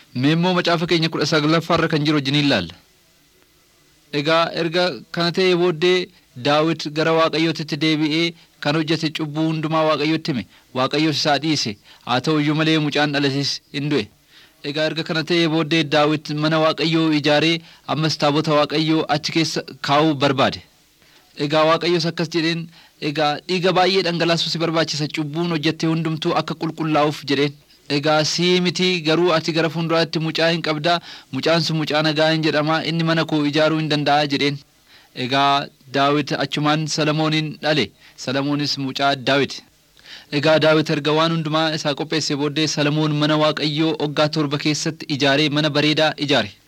Mee immoo macaafa keenya kudha saglaffaarra kan jiru wajjin ilaalla. Egaa erga kana ta'ee booddee Daawit gara Waaqayyootitti deebi'ee kan hojjete cubbuu hundumaa Waaqayyootti hime Waaqayyoos isaa dhiise haa ta'u iyyuu malee mucaan dhalates hin du'e. Egaa erga kana ta'ee booddee Daawit mana Waaqayyoo ijaaree ammas taabota Waaqayyoo achi keessa kaa'uu barbaade. Egaa Waaqayyoos akkas jedheen egaa dhiiga baay'ee dhangalaasuu si barbaachisa cubbuun hojjette hundumtuu akka qulqullaa'uuf jedheen. Egaa sii miti garuu ati gara fuulduraatti mucaa hin qabdaa mucaan sun mucaa nagaa hin jedhama inni mana koo ijaaruu hin danda'a jedheen. Egaa Daawit achumaan Salamoonin dhale Salamoonis mucaa Daawit. Egaa Daawit erga waan hundumaa isaa qopheesse booddee Salamoon mana Waaqayyoo waggaa torba keessatti ijaaree mana bareedaa ijaare.